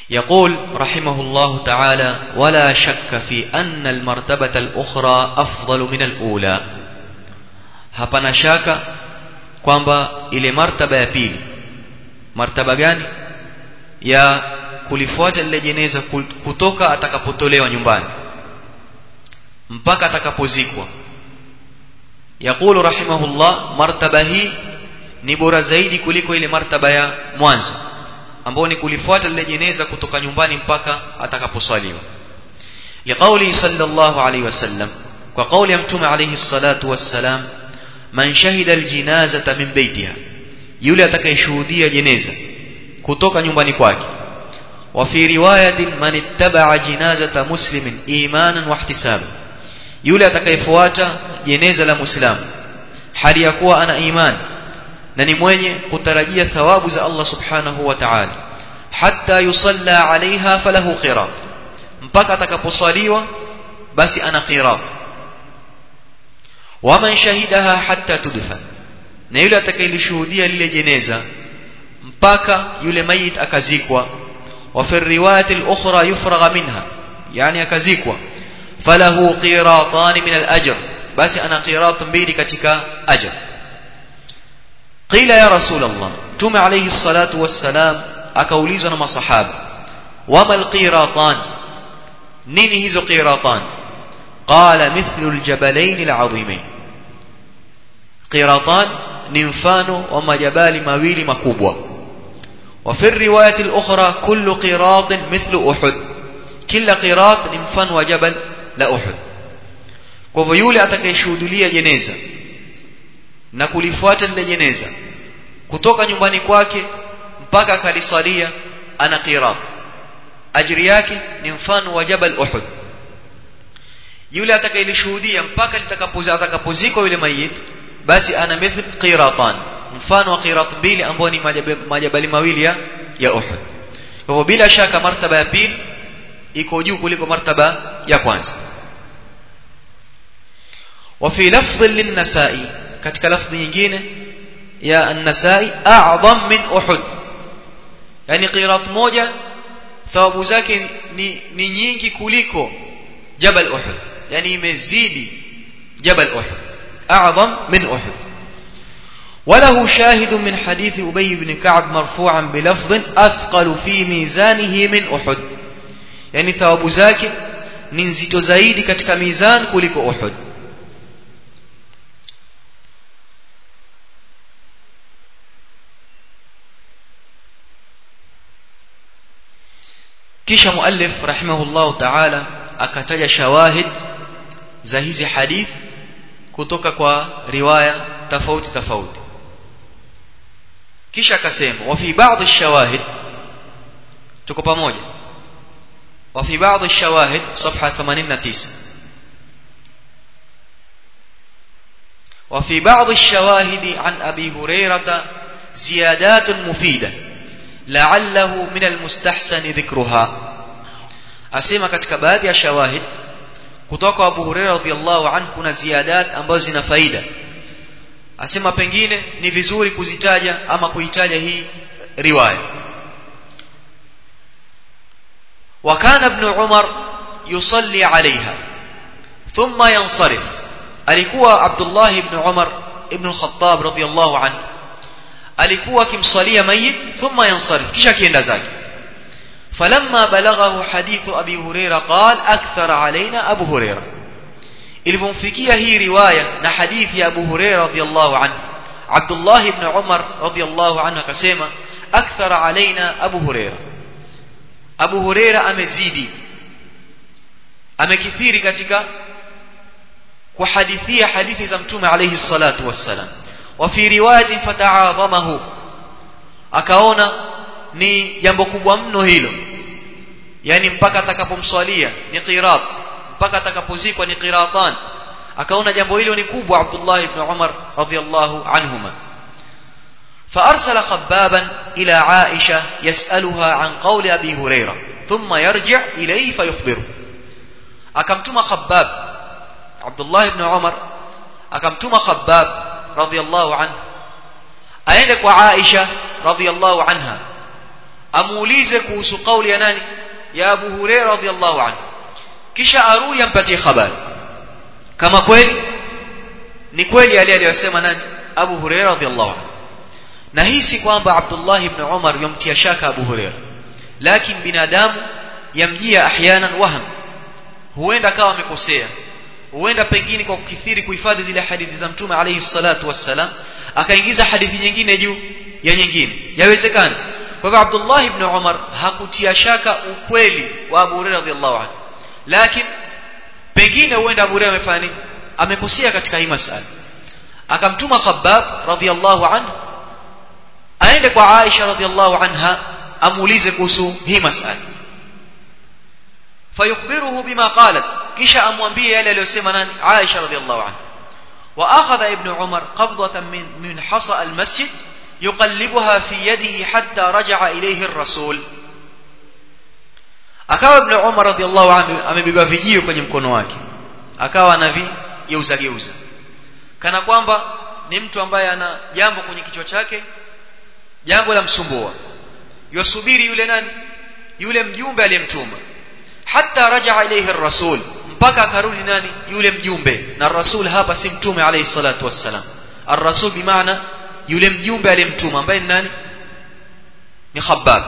يقول رحمه الله تعالى ولا شك في أن المرتبة الأخرى أفضل من الأولى hapana shaka kwamba ile martaba ya pili martaba gani ya kulifuata lile jeneza kutoka atakapotolewa nyumbani mpaka atakapozikwa yaqulu rahimahullah martaba hii ni bora zaidi kuliko ile martaba ya mwanzo ambao ni kulifuata lile jeneza kutoka nyumbani mpaka atakaposwaliwa liqauli sallallahu alayhi wasallam kwa kauli ya mtume alayhi salatu wassalam man shahida aljinazata min baitiha yule atakayeshuhudia jeneza kutoka nyumbani kwake wa fi riwayatin man ittaba'a jinazata muslimin imanan wa ihtisaban yule atakayefuata jeneza la muislamu hali ya kuwa ana imani na ni mwenye kutarajia thawabu za Allah subhanahu wa ta'ala hatta yusalla alaiha falahu qirat mpaka atakaposaliwa basi ana qirat waman shahidaha hatta tudfan na yule atakayelishuhudia lile jeneza mpaka yule mayit akazikwa wa fi riwayati al-ukhra yufragha minha yani akazikwa falahu qiratan min al-ajr basi ana qirat mbili katika ajr qila ya rasul Allah tume alayhi salatu wassalam akaulizwa na masahaba wama al-qiratan nini hizo qiratan qala mithlu al-jabalain al-azimain qiratan ni mfano wa majabali mawili makubwa وفي الرواية الأخرى كل قراط مثل أحد كل قراط ni mfano wa jabal la Uhud kwa hivyo yule atakayeshuhudia jeneza na kulifuata lile jeneza kutoka nyumbani kwake mpaka akalisalia ana qirat ajri yake ni mfano wa jabal Uhud yule atakayelishuhudia mpaka litakapoza atakapozikwa yule mayit basi ana mithl qiratan mfano wa qirat mbili ambao ni majabali mawili ya ya Uhud kwa hivyo bila shaka martaba ya pili iko juu kuliko martaba ya kwanza وفي لفظ للنسائي katika lafzi nyingine ya an-nasai a'zam min uhud yani qirat moja thawabu zake ni, ni nyingi kuliko jabal uhud yani imezidi jabal uhud a'zam min uhud وله شاهد من حديث أبي بن كعب مرفوعا بلفظ أثقل في ميزانه من أحد يعني ثواب زاك ننزito zaidi katika mizan kuliko Uhud kisha muallif rahimahullah ta'ala akataja shawahid za hizi hadith kutoka kwa riwaya tofauti tofauti kisha akasema wa fi baadhi shawahid tuko pamoja wa fi baadhi shawahid safha 89 وفي بعض الشواهد عن أبي هريرة زيادات مفيدة لعله من المستحسن ذكرها أسيما katika baadhi ya shawahid kutoka Abu Hurairah radhiyallahu anhu kuna ziyadat ambazo zina faida asema pengine ni vizuri kuzitaja ama kuitaja hii riwaya وكان ابن عمر يصلي عليها ثم ينصرف alikuwa Abdullah ibn Umar ibn al-Khattab radhiyallahu anhu alikuwa akimsalia mayit thumma yansarif kisha kienda zake falamma balaghahu hadithu abi huraira qal akthara alaina abu huraira ilipomfikia hii riwaya na hadithi ya abu huraira radhiyallahu anhu Abdullah ibn Umar radhiyallahu anhu akasema akthara alaina abu huraira abu huraira amezidi amekithiri katika kuhadithia hadithi za mtume alayhi salatu wassalam wa fi riwayati fata'adhamahu akaona ni jambo kubwa mno hilo yani mpaka atakapomswalia ni qirat mpaka atakapozikwa ni qiratan akaona jambo hilo ni kubwa Abdullah ibn Umar radhiyallahu anhuma فأرسل خبابا إلى عائشة يسألها عن قول أبي هريرة ثم يرجع إليه فيخبره أكمتم خباب Abdullah ibn Umar akamtuma Khabbab radhiyallahu anhu aende kwa Aisha radhiyallahu anha amuulize kuhusu kauli ya nani ya Abu Hurairah radhiallahu anhu kisha arudi ampatie habari kama kweli ni kweli yale aliyosema nani Abu Hurairah radhiallahu anhu na hii si kwamba Abdullah ibn Umar yamtia shaka Abu Hurairah lakini binadamu yamjia ahyanan waham huenda akawa amekosea huenda pengine kwa kukithiri kuhifadhi zile hadithi za mtume alayhi salatu wassalam akaingiza hadithi nyingine juu ya nyingine yawezekana kwa hivyo Abdullah ibn Umar hakutia shaka ukweli wa Abu Hurairah radhiallahu anhu lakini pengine huenda Abu Hurairah amefanya nini amekosea katika hii masala akamtuma Khabbab radhiallahu anhu aende kwa Aisha radhiallahu anha amuulize kuhusu hii masala fayukhbiruhu bima qalat kisha amwambie yale aliyosema nani Aisha radhiallahu anha واخذ ابن عمر قبضه من من حصى المسجد يقلبها في يده حتى رجع اليه الرسول akawa ibn Umar radhiallahu anhu amebeba vijio kwenye mkono wake akawa anavigeuza geuza kana kwamba ni mtu ambaye ana jambo kwenye kichwa chake jambo la msumbua yosubiri yule nani yule mjumbe aliyemtuma hatta rajaa ilayhi ar-rasul mpaka akarudi nani yule mjumbe na rasul hapa si mtume alayhi salatu wassalam ar-rasul bimaana yule mjumbe aliyemtuma ambaye ni nani ni khabbab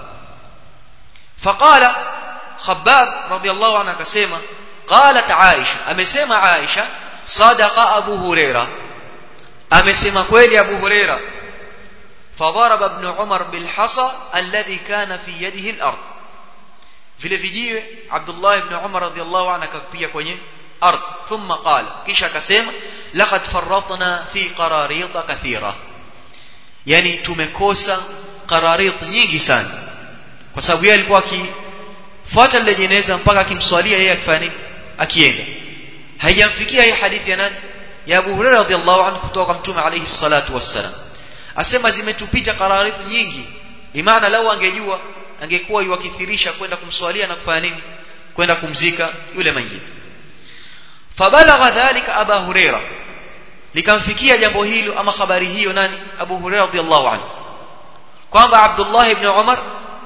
faqala khabbab radiyallahu anhu akasema qalat aisha amesema aisha sadaqa abu huraira amesema kweli abu huraira فضرب ابن عمر بالحصى الذي كان في يده الأرض vile vijiwe Abdullah ibn Umar radhiyallahu anhu akapiga kwenye ardh thumma qala kisha akasema laqad farratna fi qararit kathira yani tumekosa qararit nyingi sana kwa sababu yeye alikuwa akifuata lile jeneza mpaka akimswalia yeye akifanya nini akienda haijamfikia hii hadithi ya nani ya Abu Hurairah radhiyallahu anhu kutoka kwa mtume alayhi salatu wassalam asema zimetupita qararit nyingi bimaana lau angejua angekuwa yuwakithirisha kwenda kumswalia na kufanya nini kwenda kumzika yule mayit fabalagha dhalika aba huraira likamfikia jambo hilo ama habari hiyo nani abu huraira radhiallahu anhu kwamba abdullah ibn umar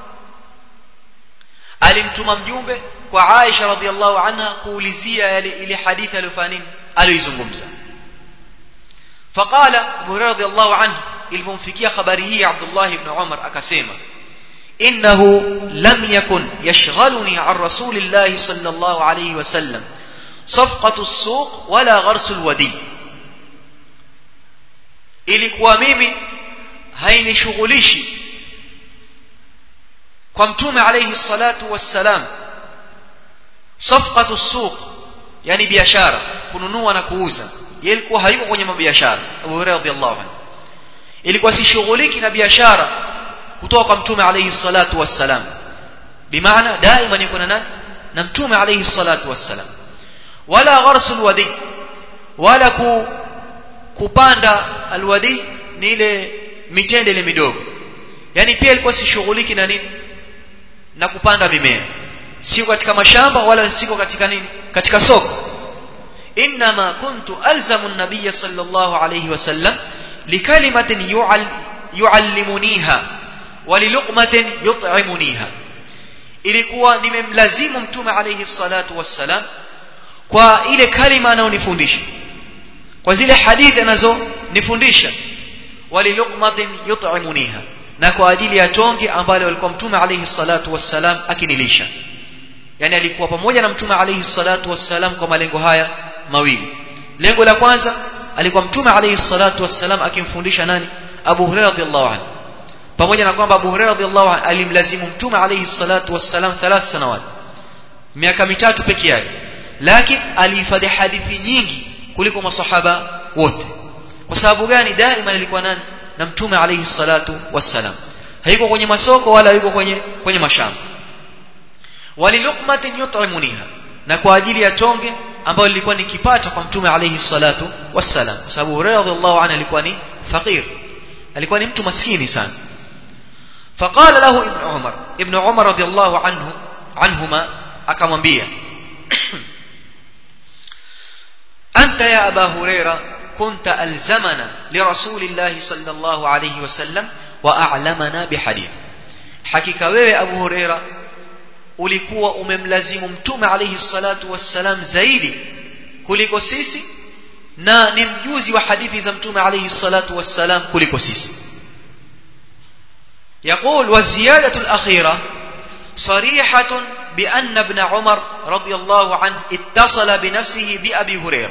alimtuma mjumbe kwa aisha radhiallahu anha kuulizia yale ile hadithi aliyofanya nini aliyoizungumza faqala abu huraira radhiallahu anhu ilipomfikia habari hii abdullah ibn umar akasema إنه لم يكن يشغلني عن رسول الله صلى الله عليه وسلم صفقة السوق ولا غرس الودي ilikuwa mimi hainishughulishi kwa mtume alayhi salatu wassalam safqatu suq yani biashara kununua na kuuza yeye ilikuwa hayuko kwenye mabiashara Abu Hurairah radhiallahu anhu ilikuwa sishughuliki na biashara kutoka kwa mtume alayhi salatu wassalam bimaana daima yuko na na mtume alayhi salatu wassalam wala gharsul wadi wala ku, kupanda alwadi ni ile mitende ile midogo yani pia ilikuwa sishughuliki na nini na kupanda mimea siko katika mashamba wala siko katika nini katika soko inma kuntu alzamu an-nabiy sallallahu alayhi wasallam likalimatin yuallimuniha waliluqmatin yut'imuniha ilikuwa nimemlazimu mtume alayhi salatu wassalam kwa ile kalima anayonifundisha kwa zile hadithi anazonifundisha waliluqmatin yut'imuniha na kwa ajili ya tonge ambalo alikuwa mtume alayhi salatu wassalam akinilisha yani alikuwa pamoja na mtume alayhi salatu wassalam kwa malengo haya mawili lengo la kwanza alikuwa mtume alayhi salatu wassalam akimfundisha nani Abu Hurairah radhiallahu anhu pamoja na kwamba Abu Hurairah radhiallahu anhu alimlazimu mtume alayhi salatu wassalam thalath sanawat miaka mitatu peke yake lakini alihifadhi hadithi nyingi kuliko masahaba wote kwa sababu gani daima alikuwa nani na mtume alayhi salatu wassalam haiko kwenye masoko wala yuko kwenye kwenye mashamba waliluqmatin yut'imuniha na kwa ajili ya tonge ambayo lilikuwa nikipata kwa mtume alayhi salatu wassalam kwa sababu Hurairah radhiallahu anhu alikuwa ni fakir alikuwa ni mtu maskini sana فقال له ابن عمر ابن عمر رضي الله عنه عنهما akamwambia أنت يا أبا هريرة كنت ألزمنا لرسول الله صلى الله عليه وسلم وأعلمنا بحديث hakika wewe Abu Huraira ulikuwa umemlazimu mtume alayhi salatu wassalam zaidi kuliko sisi na ni mjuzi wa hadithi za mtume alayhi salatu wassalam kuliko sisi يقول والزيادة الأخيرة صريحة بأن ابن عمر رضي الله عنه اتصل بنفسه بأبي هريرة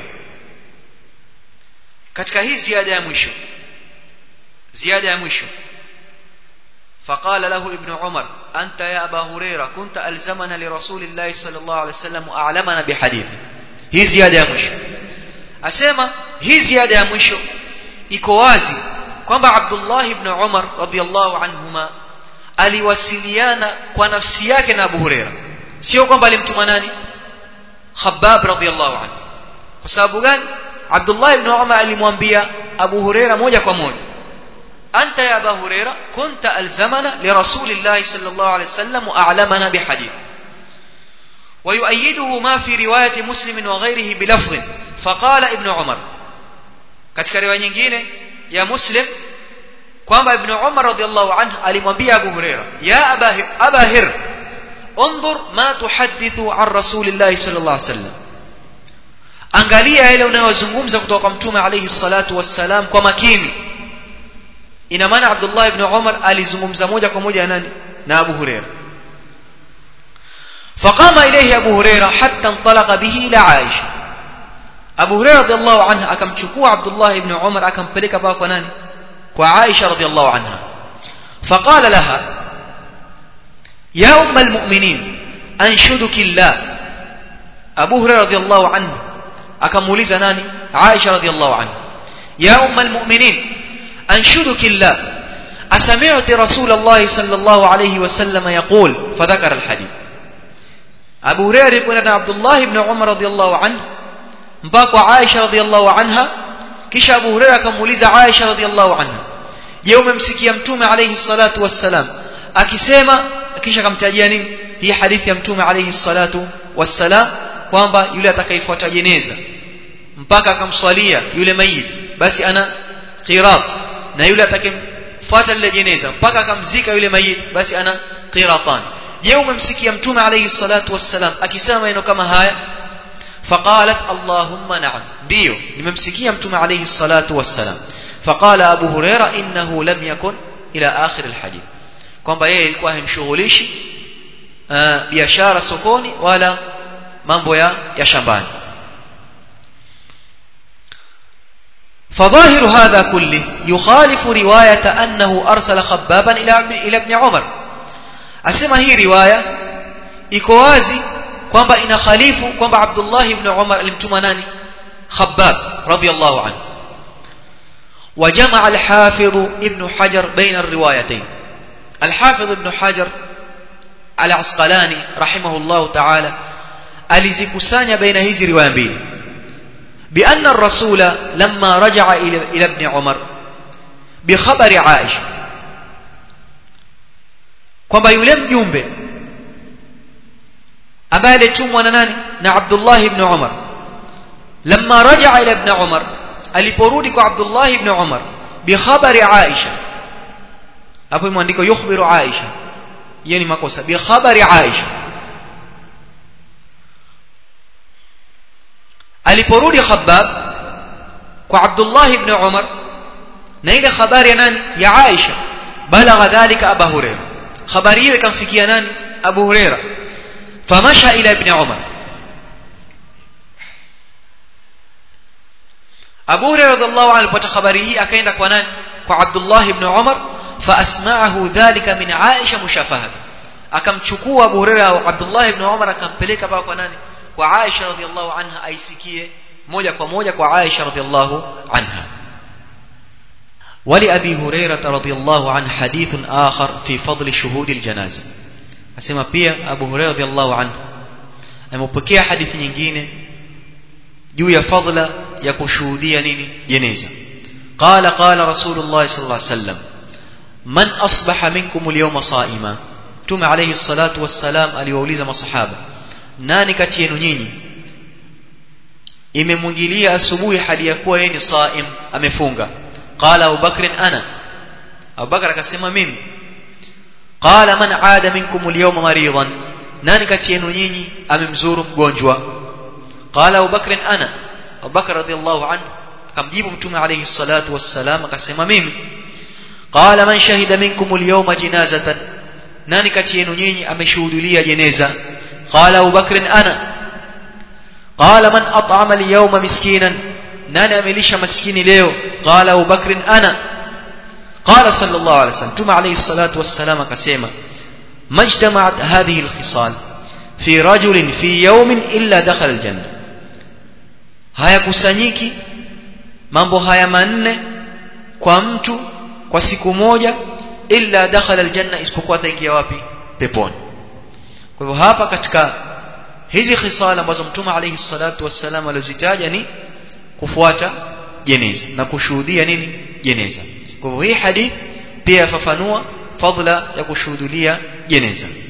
katika hii ziada ya mwisho ziada ya mwisho فقال له ابن عمر أنت يا أبا هريرة كنت ألزمنا لرسول الله صلى الله عليه وسلم وأعلمنا بحديثه hii ziada ya mwisho asema hii ziada ya mwisho iko wazi kwamba Abdullah ibn Umar radhiyallahu anhuma aliwasiliana kwa nafsi yake na Abu Huraira sio kwamba alimtuma nani Khabbab radhiyallahu anhu kwa sababu gani Abdullah ibn Umar alimwambia Abu Huraira moja kwa moja anta ya Abu Huraira kunta alzamana li Rasulillah sallallahu alayhi wasallam wa a'lamana bi hadith ويؤيده ما في رواية مسلم وغيره بلفظ فقال ابن عمر katika riwaya nyingine ya Muslim kwamba Ibn Umar radhiallahu anhu alimwambia Abu Huraira ya Aba Hir انظر ما تحدث عن رسول الله صلى الله عليه وسلم angalia yale unayozungumza kutoka kwa mtume alayhi salatu wassalam kwa makini ina maana Abdullah ibn Umar alizungumza moja kwa moja nani na Abu Huraira فقام إليه أبو هريرة حتى انطلق به إلى عائشة أبو هريرة رضي الله عنه أكم شكوى عبد الله بن عمر أكم بلك باك وناني وعائشة رضي الله عنها فقال لها يا أم المؤمنين أنشدك الله أبو هريرة رضي الله عنه أكم وليز ناني عائشة رضي الله عنها يا أم المؤمنين أنشدك الله أسمعت رسول الله صلى الله عليه وسلم يقول فذكر الحديث Abu Hurairah alikwenda na Abdullah ibn Umar radhiyallahu anhu mpaka kwa Aisha radhiyallahu anha kisha Abu Hurairah akamuuliza Aisha radhiyallahu anha je umemsikia mtume alayhi salatu wassalam akisema kisha akamtajia nini hii hadithi ya mtume alayhi salatu wassalam kwamba yule atakayefuata jeneza mpaka akamswalia yule mayit basi ana qirat na yule atakayefuata lile jeneza mpaka akamzika yule mayit basi ana qiratan je umemsikia mtume alayhi salatu wassalam akisema maneno kama haya faqalat allahumma na'am ndio nimemsikia mtume alayhi salatu wassalam faqala abu huraira innahu lam yakun ila akhir alhadith kwamba yeye ilikuwa himshughulishi biashara sokoni wala mambo ya ya shambani فظاهر هذا كله يخالف رواية أنه أرسل خبابا إلى إلى ابن عمر asema hii riwaya iko wazi kwamba inakhalifu kwamba Abdullah ibn Umar alimtuma nani Khabbab radiyallahu anhu وجمع الحافظ ابن حجر بين الروايتين الحافظ ابن حجر العسقلاني رحمه الله تعالى alizikusanya baina hizi riwaya mbili بأن الرسول لما رجع إلى ابن عمر بخبر عائشة kwamba yule mjumbe ambaye alitumwa na nani na Abdullah ibn Umar lamma raja'a ila ibn Umar aliporudi kwa Abdullah ibn Umar bi khabari Aisha hapo imeandikwa yukhbiru Aisha hiyo ni makosa bi khabari Aisha aliporudi Khabbab kwa Abdullah ibn Umar na ile habari ya nani ya Aisha balagha dhalika Abu Hurairah habari hiyo ikamfikia nani Abu Huraira famasha ila ibn Umar Abu Huraira radhiallahu anhu alipata habari hii akaenda kwa nani kwa Abdullah ibn Umar faasma'ahu dhalika min Aisha mushafahatan akamchukua Abu Huraira au Abdullah ibn Umar akampeleka paka kwa nani kwa Aisha radhiallahu anha aisikie moja kwa moja kwa Aisha radhiallahu anha ولأبي هريرة رضي الله عنه حديث آخر في فضل شهود الجنازة أسمى بيا أبو هريرة رضي الله عنه أمبكي حديث nyingine juu ya fadla ya kushuhudia nini jeneza قال قال رسول الله صلى الله عليه وسلم من أصبح منكم اليوم صائما تم عليه الصلاة والسلام aliwauliza masahaba nani kati yenu nyinyi imemwingilia asubuhi hali ya kuwa yeye ni saim amefunga قال أبو بكر أنا أبو بكر akasema mimi qala man aada minkum al-yawma maridan nani kati yenu nyinyi amemzuru mgonjwa qala Abu Bakr ana Abu Bakr radiyallahu anhu akamjibu mtume alayhi salatu wassalam akasema mimi qala man shahida minkum al-yawma janazatan nani kati yenu nyinyi ameshuhudia jeneza qala Abu Bakr ana qala man at'ama al-yawma miskinan nani amelisha maskini leo qala Abu Bakr ana qala sallallahu alayhi wasallam mtume alayhi salatu wassalam akasema majtama'at hadhihi al-khisal fi rajulin fi yawmin illa dakhala al-janna hayakusanyiki mambo haya manne kwa mtu kwa siku moja illa dakhala aljanna isipokuwa ataingia wapi peponi kwa hivyo hapa katika hizi khisala ambazo mtume alayhi salatu wassalam alizitaja ni kufuata jeneza na kushuhudia nini jeneza kwa hivyo hii hadith pia yafafanua fadla ya kushuhudia jeneza